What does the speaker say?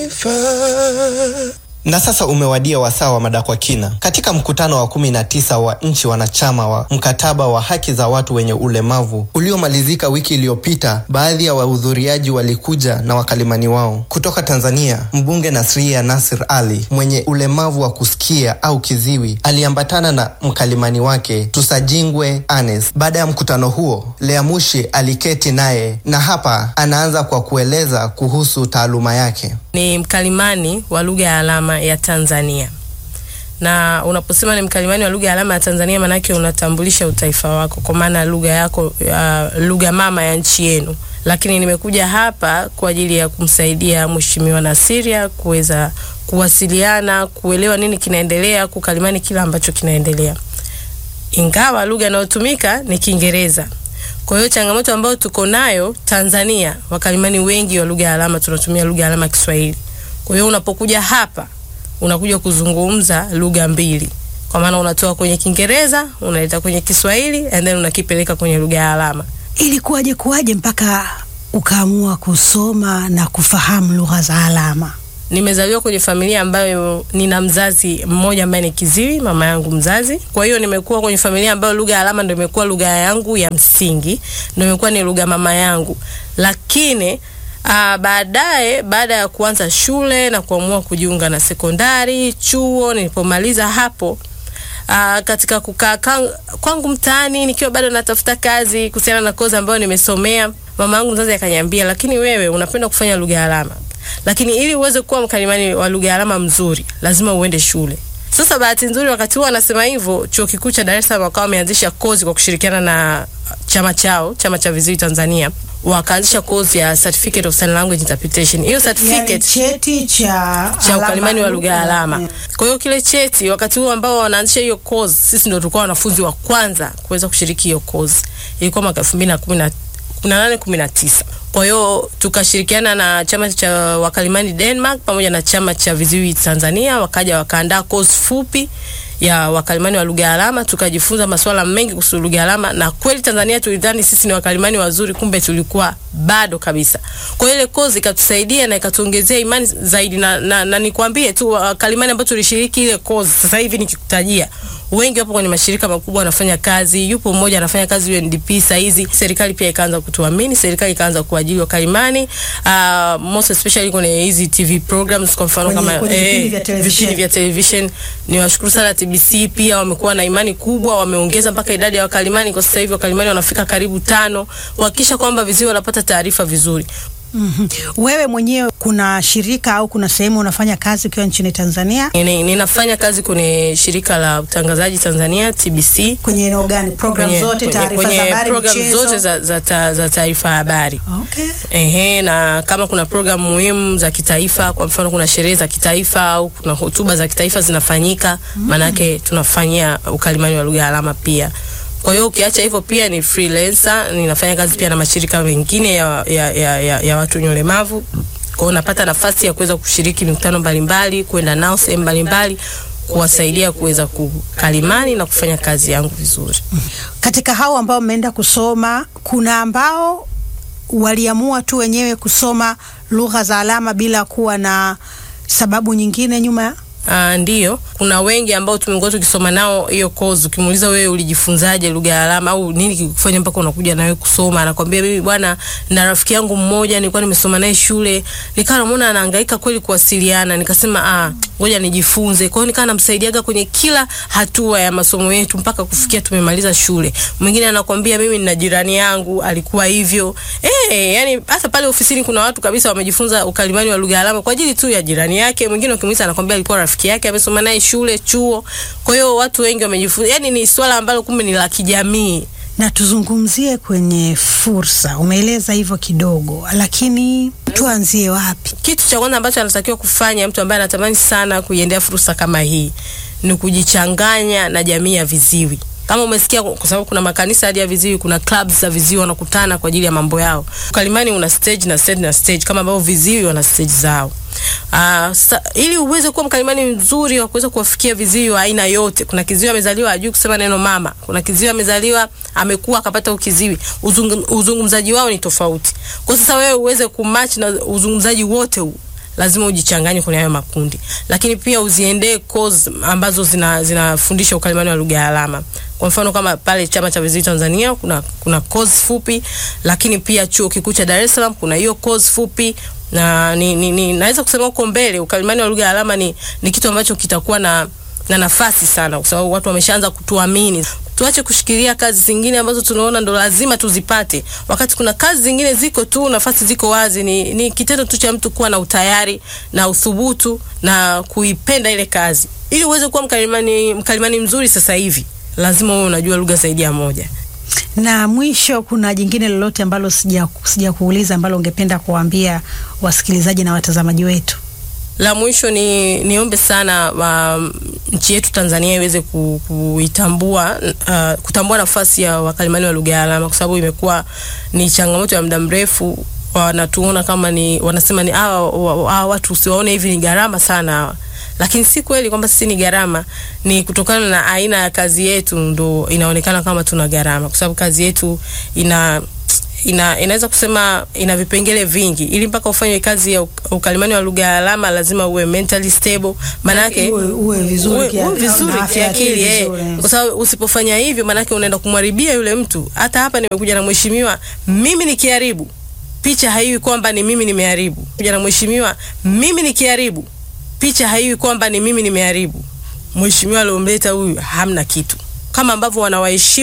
taifa. Na sasa umewadia wasaa wa mada kwa kina. Katika mkutano wa kumi na tisa wa nchi wanachama wa mkataba wa haki za watu wenye ulemavu uliomalizika wiki iliyopita, baadhi ya wahudhuriaji walikuja na wakalimani wao. Kutoka Tanzania, mbunge Nasria Nasir Ali mwenye ulemavu wa kusikia au kiziwi aliambatana na mkalimani wake Tusajingwe Anes. Baada ya mkutano huo, Lea Mushi aliketi naye na hapa anaanza kwa kueleza kuhusu taaluma yake. Ni mkalimani wa lugha ya alama ya Tanzania, na unaposema ni mkalimani wa lugha ya alama ya Tanzania, maanake unatambulisha utaifa wako, kwa maana lugha yako, uh, lugha mama ya nchi yenu. Lakini nimekuja hapa kwa ajili ya kumsaidia Mheshimiwa Nasiria kuweza kuwasiliana, kuelewa nini kinaendelea, kukalimani kila ambacho kinaendelea, ingawa lugha inayotumika ni Kiingereza. Kwa hiyo changamoto ambayo tuko nayo Tanzania, wakalimani wengi wa lugha ya alama tunatumia lugha ya alama ya Kiswahili. Kwa hiyo unapokuja hapa unakuja kuzungumza lugha mbili, kwa maana unatoa kwenye Kiingereza unaleta kwenye Kiswahili and then unakipeleka kwenye lugha ya alama. Ilikuwaje kuwaje mpaka ukaamua kusoma na kufahamu lugha za alama? Nimezaliwa kwenye familia ambayo nina mzazi mmoja ambaye ni kiziwi, mama yangu mzazi. Kwa hiyo nimekuwa kwenye familia ambayo lugha ya alama ndio imekuwa lugha yangu ya msingi, ndio imekuwa ni lugha mama yangu. Lakini uh, baadaye baada ya kuanza shule na kuamua kujiunga na sekondari, chuo, nilipomaliza hapo Uh, katika kukaa kwangu mtaani nikiwa bado natafuta kazi kuhusiana na kozi ambayo nimesomea, mama yangu mzazi akaniambia, lakini wewe unapenda kufanya lugha ya alama, lakini ili uweze kuwa mkalimani wa lugha ya alama mzuri lazima uende shule. Sasa bahati nzuri, wakati huo anasema hivyo, chuo kikuu cha Dar es Salaam wakawa wameanzisha kozi kwa kushirikiana na chama chao, chama cha viziwi Tanzania, wakaanzisha kozi ya certificate of sign language interpretation. Hiyo certificate Yani cheti cha cha ukalimani wa lugha ya alama. Kwa hiyo kile cheti, wakati huo ambao wanaanzisha hiyo kozi, sisi ndio tulikuwa wanafunzi wa kwanza kuweza kushiriki hiyo kozi. Ilikuwa mwaka 2018 19. Kwa hiyo tukashirikiana na chama cha wakalimani Denmark pamoja na chama cha viziwi Tanzania, wakaja wakaandaa kozi fupi ya wakalimani wa lugha ya alama, tukajifunza masuala mengi kuhusu lugha ya alama, na kweli Tanzania tulidhani sisi ni wakalimani wazuri, kumbe tulikuwa bado kabisa. Kwa hiyo ile kozi ikatusaidia na ikatuongezea imani zaidi, na, na, na nikwambie tu wakalimani ambao tulishiriki ile kozi, sasa hivi nikikutajia wengi wapo kwenye mashirika makubwa wanafanya kazi. Yupo mmoja anafanya kazi UNDP saa hizi. Serikali pia ikaanza kutuamini, serikali ikaanza kuajiri wakalimani uh, most especially kwenye hizi TV programs, kwa mfano Kwenye- kama kwenye vipindi eh, vya television. vipindi vya television. Ni washukuru sana TBC, pia wamekuwa na imani kubwa, wameongeza mpaka idadi ya wakalimani. Kwa sasa hivi wakalimani wanafika karibu tano, kuhakikisha kwamba viziwi wanapata taarifa vizuri. Mhm. Wewe mwenyewe kuna shirika au kuna sehemu unafanya kazi ukiwa nchini Tanzania? Nini- Ninafanya kazi kwenye shirika la utangazaji Tanzania TBC Kwenye eneo gani? Program kwenye, zote, kwenye, taarifa za kwenye habari, program michezo? zote za, za, ta, za taarifa ya habari. Okay. Ehe, na kama kuna programu muhimu za kitaifa, kwa mfano kuna sherehe za kitaifa au kuna hotuba za kitaifa zinafanyika, maanake tunafanyia ukalimani wa lugha ya alama pia. Kwa hiyo ukiacha hivyo, pia ni freelancer, ninafanya kazi pia na mashirika mengine ya, ya, ya, ya, ya watu wenye ulemavu. Kwa hiyo napata nafasi ya kuweza kushiriki mikutano mbalimbali, kwenda nao sehemu mbalimbali, kuwasaidia kuweza kukalimani na kufanya kazi yangu vizuri. Katika hao ambao mmeenda kusoma, kuna ambao waliamua tu wenyewe kusoma lugha za alama bila kuwa na sababu nyingine nyuma. Uh, ndiyo, kuna wengi ambao tumekuwa tukisoma nao hiyo course. Ukimuuliza wewe ulijifunzaje lugha ya alama au nini kikufanya mpaka unakuja nawe kusoma, anakwambia mimi bwana, na rafiki yangu mmoja nilikuwa nimesoma naye shule, nikawa namuona anahangaika kweli kuwasiliana, nikasema ah, ngoja nijifunze. Kwa hiyo nikawa namsaidiaga kwenye kila hatua ya masomo yetu mpaka kufikia tumemaliza shule. Mwingine anakwambia mimi nina jirani yangu alikuwa hivyo. Eh, yani hata pale ofisini kuna watu kabisa wamejifunza ukalimani wa lugha ya alama kwa ajili tu ya jirani yake. Mwingine ukimuuliza anakwambia alikuwa rafiki yake amesoma naye shule, chuo. Kwa hiyo watu wengi wamejifunza. Yani ni swala ambalo kumbe ni la kijamii. Na tuzungumzie kwenye fursa, umeeleza hivyo kidogo, lakini tuanzie wapi? Kitu cha kwanza ambacho anatakiwa kufanya mtu ambaye anatamani sana kuiendea fursa kama hii ni kujichanganya na jamii ya viziwi. Kama umesikia, kwa sababu kuna makanisa hadi ya viziwi, kuna clubs za viziwi wanakutana kwa ajili ya mambo yao. Ukalimani una stage na stage na stage, kama ambavyo viziwi wana stage zao. Uh, sa, ili uweze kuwa mkalimani mzuri wa kuweza kuwafikia viziwi wa aina yote. Kuna kiziwi amezaliwa ajui kusema neno mama, kuna kiziwi amezaliwa amekuwa akapata ukiziwi. Uzung, uzungumzaji wao ni tofauti. Kwa sasa wewe uweze kumatch na uzungumzaji wote huu lazima ujichanganye kwenye hayo makundi, lakini pia uziendee course ambazo zina zinafundisha ukalimani wa lugha ya alama. Kwa mfano kama pale chama cha viziwi Tanzania kuna kuna course fupi, lakini pia chuo kikuu cha Dar es Salaam kuna hiyo course fupi na ni, ni, ni naweza kusema huko mbele ukalimani wa lugha ya alama ni, ni kitu ambacho kitakuwa na na nafasi sana, kwa sababu watu wameshaanza kutuamini. Tuache kushikilia kazi zingine ambazo tunaona ndo lazima tuzipate, wakati kuna kazi zingine ziko tu, nafasi ziko wazi. Ni, ni kitendo tu cha mtu kuwa na utayari na uthubutu na kuipenda ile kazi. Ili uweze kuwa mkalimani, mkalimani mzuri sasa hivi lazima uwe unajua lugha zaidi ya moja. Na mwisho, kuna jingine lolote ambalo sija sija kuuliza ambalo ungependa kuwaambia wasikilizaji na watazamaji wetu? La mwisho ni niombe sana um, nchi yetu Tanzania iweze ku, kuitambua uh, kutambua nafasi ya wakalimani wa lugha ya alama, kwa sababu imekuwa ni changamoto ya muda mrefu. Wanatuona kama ni wanasema ni hawa hawa watu usiwaone hivi ni gharama sana hawa, lakini si kweli kwamba sisi ni gharama. Ni kutokana na aina ya kazi yetu ndo inaonekana kama tuna gharama, kwa sababu kazi yetu ina ina inaweza kusema ina vipengele vingi. Ili mpaka ufanye kazi ya ukalimani wa lugha ya alama lazima uwe mentally stable, maana yake Uwe- uwe vizuri uwe- kia- uwe vizuri na afya ya akili kiakili eh, vizuri. kwa sababu usipofanya hivyo, maana yake unaenda kumharibia yule mtu. Hata hapa nimekuja na mheshimiwa, mimi nikiharibu picha haiwi kwamba ni mimi nimeharibu. Kuja na mheshimiwa, mimi nikiharibu picha haiwi kwamba ni mimi nimeharibu. Mheshimiwa aliomleta huyu hamna kitu, kama ambavyo wanawaheshimu